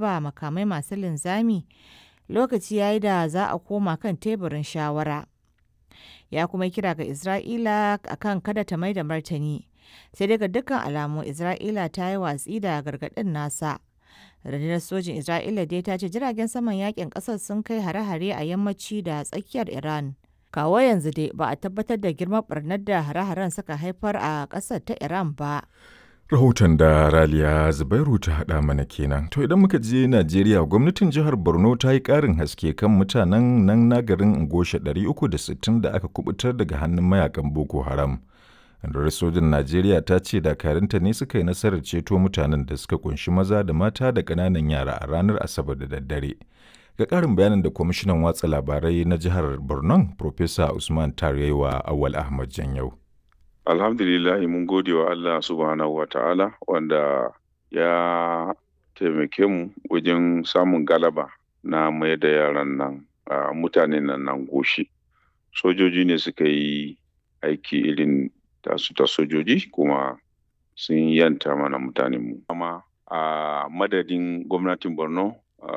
harba makamai masu linzami lokaci ya yi da za a koma kan teburin shawara. Ya kuma kira ga Isra'ila akan kada ta mai da martani, sai dai ga dukkan alamu Isra'ila ta yi watsi da gargaɗin nasa. Rundunar sojin Isra'ila dai ta ce jiragen saman yakin ƙasar sun kai hare-hare a yammaci da tsakiyar Iran. Kawo yanzu dai ba a tabbatar da girman barnar da hare-haren suka haifar a ƙasar ta Iran ba. Rahoton da Raliya Zubairu ta haɗa mana kenan. To idan muka je Najeriya gwamnatin jihar Borno ta yi ƙarin haske kan mutanen nan na garin Ngosha 360 da aka kubutar daga hannun mayakan Boko Haram. Rundunar sojin Najeriya ta ce dakarunta ne suka yi nasarar ceto mutanen da suka kunshi maza da mata da ƙananan yara a ranar Asabar da daddare. Ga ƙarin bayanin da kwamishinan watsa labarai na jihar Borno, Profesa Usman Tarewa Awal Ahmad Janyau. Alhamdulillahi mun gode wa Allah subhanahu wa ta'ala wanda ya taimake mu wajen samun galaba na mai da yaran nan mutanen nan nan goshi. Sojoji ne suka yi aiki irin tasu ta sojoji kuma sun yanta mana mutanenmu. Amma a madadin gwamnatin Borno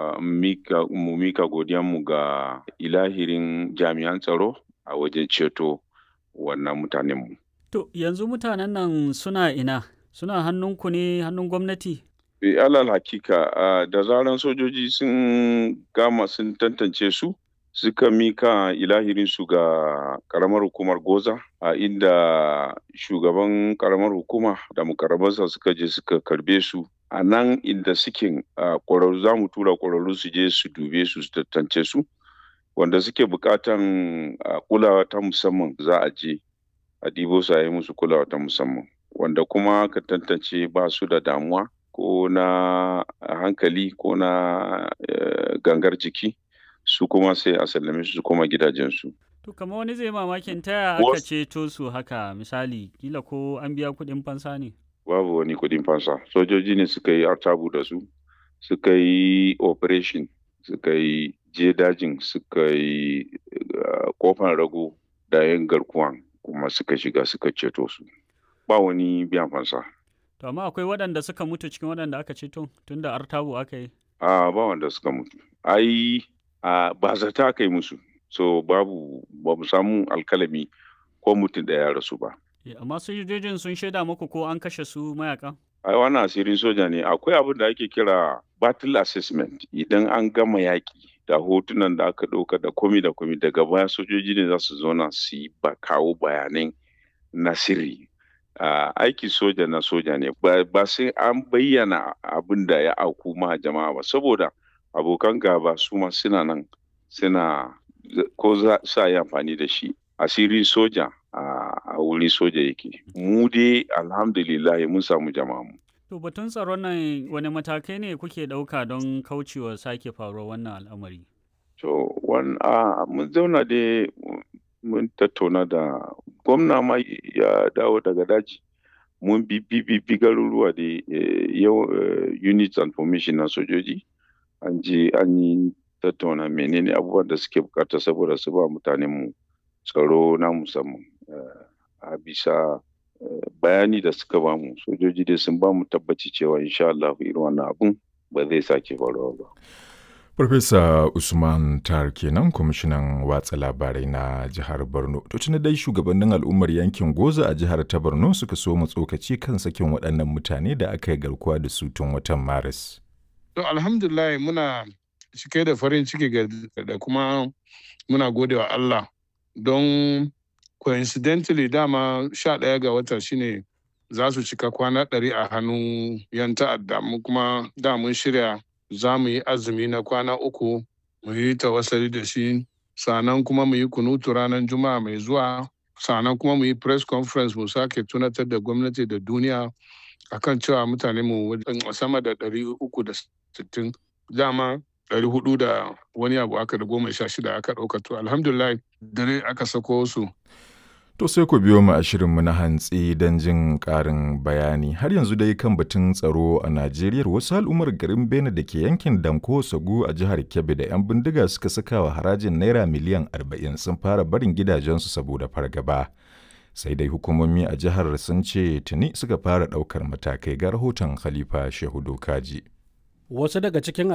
mu mika godiyanmu ga ilahirin jami'an tsaro a wajen ceto wannan mutanenmu. To yanzu mutanen nan suna ina? Suna hannunku ne hannun gwamnati? E, alal hakika uh, da zaran sojoji sun gama sun tantance su suka mika ilahirin su ga karamar hukumar goza a uh, inda shugaban karamar hukuma da mukarabansa suka je suka karbe su a nan inda suke ƙwararru za mu tura ƙwararru su je su dube su su tantance su wanda suke buƙatan kulawa ta musamman za a je a ɗibo su a yi musu kulawa ta musamman wanda kuma ka tantance ba su da damuwa ko na hankali ko na gangar jiki su kuma sai a sallame su koma gidajensu. To kamar wani zai mamakin taya aka ceto su haka misali kila ko an biya kuɗin fansa ne? Babu wani kuɗin fansa sojoji ne suka yi artabu da su suka yi operation suka yi je dajin suka yi kofan rago da yin garkuwan kuma suka shiga suka ceto su ba wani biyan fansa. To amma akwai waɗanda suka mutu cikin waɗanda aka ceto tun da artabu aka yi? A ba wanda suka mutu. Ai ba zata aka yi musu. So babu ba mu samu alkalami ko mutum ɗaya ya rasu ba. Amma sojojin sun shaida muku ko an kashe su mayakan? Ai wannan asirin soja ne akwai abin da ake kira battle assessment idan an gama yaƙi da hotunan da aka ɗauka da komi da komi daga baya sojoji ne za su zauna su yi ba kawo bayanan na sirri uh, aiki soja na soja ne ba sai an bayyana abin da ya auku ma jama'a ba saboda abokan gaba su ma suna nan suna ko za sa yi amfani da shi asiri soja a wuri soja yake mu dai alhamdulillah mun samu jama'a mu To batun tsaron nan wani matakai ne kuke ɗauka don kaucewa sake faruwar wannan al'amari? To, mun zauna dai mun tattauna da gwamna ma ya dawo daga daji. Mun bi bi garuruwa da yau units and formation na sojoji. An je an yi tattauna menene abubuwan da suke bukata saboda su ba mutanenmu tsaro na musamman. A bisa bayani da suka bamu sojoji dai sun bamu tabbaci cewa insha Allah irin wannan abun ba zai sake faruwa ba. Farfesa Usman Tar kenan kwamishinan watsa labarai na jihar Borno. To tuni dai shugabannin al'ummar yankin Goza a jihar ta Borno suka so mu tsokaci kan sakin waɗannan mutane da aka yi garkuwa da su tun watan Maris. To alhamdulillah muna cike da farin ciki da kuma muna gode wa Allah don coincidentally dama sha ɗaya ga wata shine za su cika kwana ɗari a hannun yan ta'adda mu kuma da mun shirya za mu yi azumi na kwana uku mu yi tawassali da shi sannan kuma mu yi kunutu ranar juma'a mai zuwa sannan kuma mu yi press conference mu sake tunatar da gwamnati da duniya akan cewa mutane mu sama da ɗari uku da sittin dama ɗari hudu da wani abu aka da goma sha shida aka ɗauka to alhamdulillah dare aka sako su To sai ku biyo mu a shirinmu na hantsi don jin ƙarin bayani. Har yanzu dai kan batun tsaro a Najeriya wasu al'ummar garin Bene da ke yankin Danko Sagu a jihar Kebbi da 'yan bindiga suka saka wa harajin Naira miliyan 40 sun fara barin gidajensu saboda fargaba. Sai dai hukumomi a jihar sun ce tuni suka fara ɗaukar matakai ga rahoton Khalifa Shehu Dokaji. Wasu daga cikin